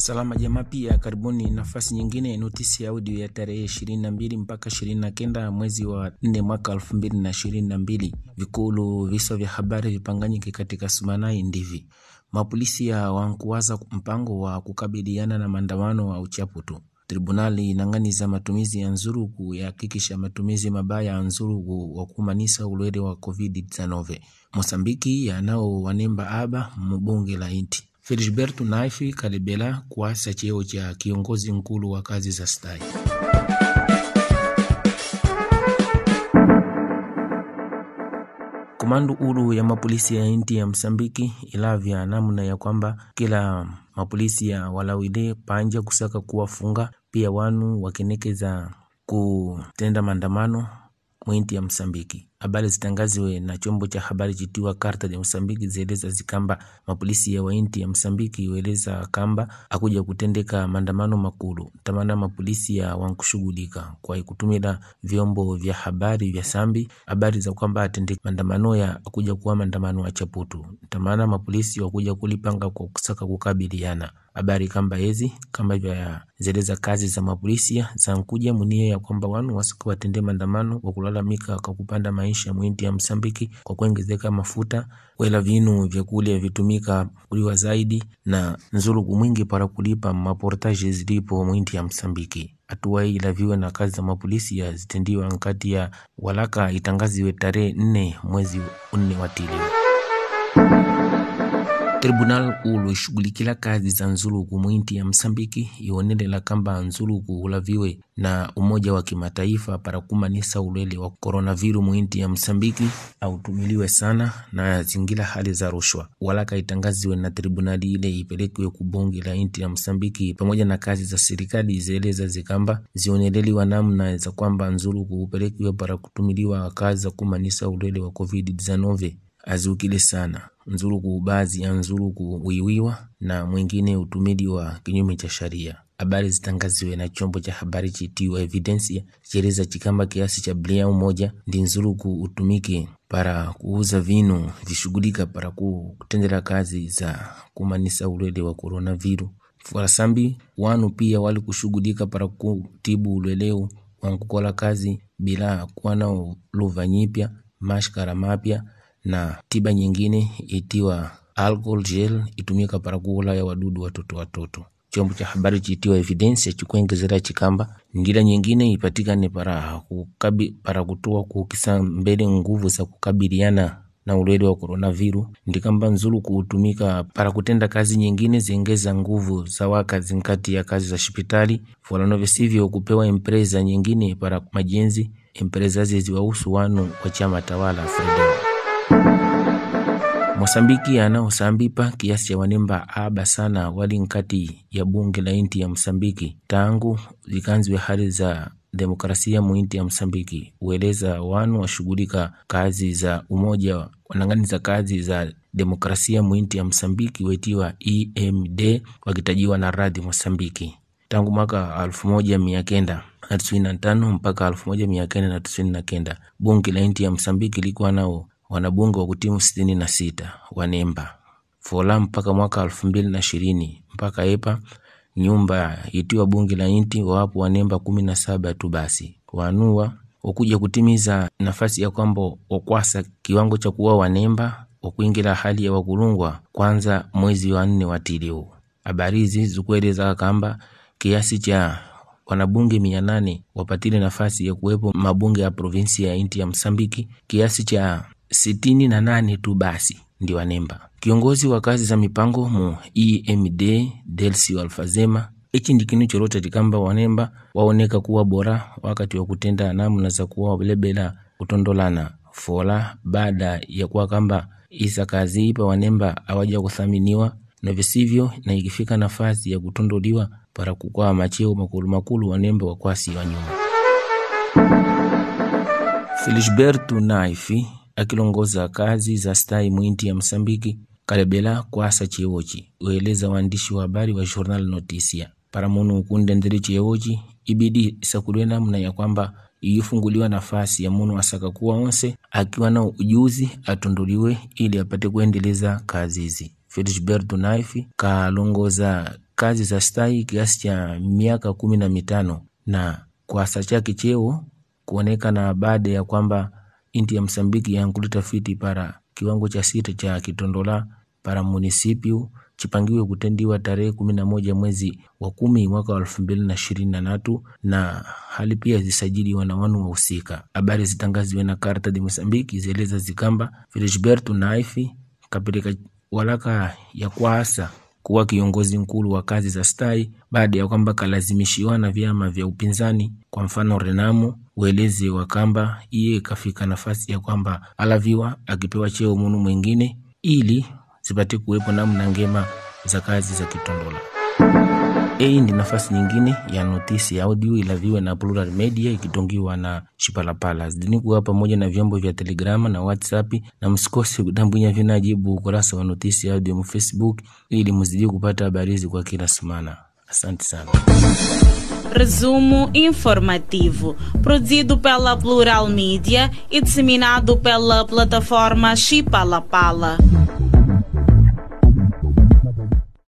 Salama jamaa, pia karibuni nafasi nyingine, notisi ya audio ya tarehe 22 mpaka 29 mwezi wa 4 mwaka 2022. Vikulu visa vya habari vipanganyike katika Sumanai ndivi mapolisi ya wankuwaza mpango wa kukabiliana na maandamano wa uchaputu. Tribunali inang'aniza matumizi ya nzuruku yahakikisha matumizi mabaya ya nzuruku wa kumanisa ulwele wa COVID-19. Mosambiki yanao wanemba aba mubunge la inti Felisberto Naifi kalebela kuasa cheo cha kiongozi nkulu wa kazi za stai. Komandu ulu ya mapolisi ya inti ya Msambiki ilavya namna ya kwamba kila mapolisi ya walawile panja kusaka kuwafunga pia wanu wakenekeza kutenda maandamano mwinti ya Msambiki. Habari zitangaziwe na chombo cha habari chitiwa Karta ya Msambiki zieleza zikamba mapolisi ya wainti ya Msambiki weleza kamba akuja kutendeka maandamano makulu tamana mapolisi ya wankushughulika kwa kutumila vyombo vya habari vya sambi habari za kwamba atendeka maandamano ya akuja kuwa maandamano ya chaputu tamana mapolisi wakuja kulipanga kwa kusaka kukabiliana habari kamba hizi kamba vya zeleza kazi za mapolisi za nkuja munia ya kwamba wanu wasika watende maandamano kwa kulalamika kwa kupanda maisha mwinti ya Msambiki kwa kuongezeka mafuta wela vinu vyakulya vitumika kuliwa zaidi na nzuluku mwingi para kulipa maportaje zilipo mwinti ya Msambiki. Hatua hii ilaviwe na kazi za mapolisi ya zitendiwa nkati ya walaka itangaziwe tarehe nne mwezi unne wa tili. Tribunal ulu ishughulikila kazi za nzuluku mwinti ya Msambiki ionelela kamba nzuluku ulaviwe na Umoja wa Kimataifa para kumanisa ulwele wa koronaviru mwinti ya Msambiki autumiliwe sana na zingila hali za rushwa. Walaka itangaziwe na tribunali ile ipelekwe kubunge la inti ya Msambiki pamoja na kazi za serikali zieleza zikamba zioneleliwa namna za kwamba nzuluku upelekwe para kutumiliwa kazi za kumanisa ulwele wa COVID-19 aziukile sana nzuluku baadhi ya nzuluku wiwiwa na mwingine utumidi wa kinyume cha sharia. Habari zitangaziwe na chombo cha habari chitiwa Evidencia chieleza chikamba kiasi cha bilioni moja ndi nzuluku utumike para kuuza vinu vishughulika para kutendera kazi za kumanisa ulwele wa coronavirus. Furasambi wanu pia wali kushughulika para kutibu ulweleu wankukola kazi bila kuwa nao luva nyipya mashkara mapya na tiba nyingine itiwa alcohol gel itumika para kuulaya wadudu watoto watoto. Chombo cha habari chitiwa Evidencia chikuengezera chikamba ngila nyingine ipatikane para kukabi, para kutoa kukisa mbele nguvu za kukabiliana na ulwele wa coronavirus ndikamba nzulu kuutumika para kutenda kazi nyingine ziengeza nguvu za wakazi nkati ya kazi za hospitali fulano visivyo kupewa empresa nyingine para majenzi empresa ziziwahusu wanu wa chama tawala Fredo. Mosambiki anaosambipa kiasi cha wanemba aba sana wali nkati ya bunge la inti ya Msambiki tangu zikanziwe hali za demokrasia muinti ya Msambiki ueleza wanu washughulika kazi za umoja wanangani za kazi za demokrasia muinti ya Msambiki wetiwa EMD wakitajiwa na radhi Mosambiki tangu mwaka alfu moja mia kenda na tisini na tano mpaka alfu moja mia kenda na tisini na kenda bunge la inti ya Msambiki likuwa nao wanabunge wa kutimu sitini na sita wanemba fola mpaka mwaka elfu mbili na ishirini mpaka epa nyumba itiwa bunge la inti wawapo wanemba kumi na saba tu basi wanua wakuja kutimiza nafasi ya kwamba wakwasa kiwango cha kuwa wanemba wakuingira hali ya wakulungwa kwanza mwezi wa nne watiliu habari hizi zikueleza kamba kiasi cha wanabunge mia nane wapatile nafasi ya kuwepo mabunge ya provinsi ya inti ya Msambiki kiasi cha sitini na nane tu basi ndi wanemba. Kiongozi wa kazi za mipango mu EMD Delsi Alfazema ichi ndi kinu cholote tikamba wanemba waoneka kuwa bora wakati wa kutenda namna za kuwa belebela kutondolana fola baada ya kuwa kamba isa kazi ipa wanemba awaja kuthaminiwa na visivyo, na ikifika nafasi ya kutondoliwa para kukwaa macheo makulu makulu wanemba wakwasi wa nyuma. Felisberto Naifi akilongoza kazi za stai mwinti ya Msambiki kalebela kwasa chewochi ueleza waandishi wa habari wa Journal Notisia para munu ukunde ndiri chewochi ibidi isakulwe namna ya kwamba iyifunguliwa nafasi ya munu asaka kuwa onse akiwa na ujuzi atunduliwe ili apate kuendeleza kazi hizi. Felisberto Naifi kalongoza kazi za stai kiasi cha miaka kumi na mitano na kwasa chake cheo kuonekana baada ya kwamba inti ya Msambiki yankuli tafiti para kiwango cha sita cha kitondola para munisipio chipangiwe kutendiwa tarehe kumi na moja mwezi wa kumi mwaka wa elfu mbili na ishirini na tatu na hali pia zisajiliwa na wanu wahusika. Habari zitangaziwe na Karta de Mosambiki zieleza zikamba Felisberto Naifi kapeleka walaka ya kwasa kuwa kiongozi mkulu wa kazi za stai baada ya kwamba kalazimishiwa na vyama vya upinzani, kwa mfano Renamo ueleze wa kamba iye kafika nafasi ya kwamba alaviwa akipewa cheo munu mwingine ili zipate kuwepo namna ngema za kazi za kitondola. Hii ndi nafasi nyingine ya notisi ya audio ilaviwe na Plural Media ikitongiwa na Shipalapala zidini kuwa pamoja na vyombo vya Telegrama na WhatsApp, na msikose kudambunya vinajibu ukurasa wa notisi ya audio mu Facebook ili muzidi kupata habari hizi kwa kila semana. Asante sana. Resumo informativo, produzido pela Plural Mídia e disseminado pela plataforma Chipalapala.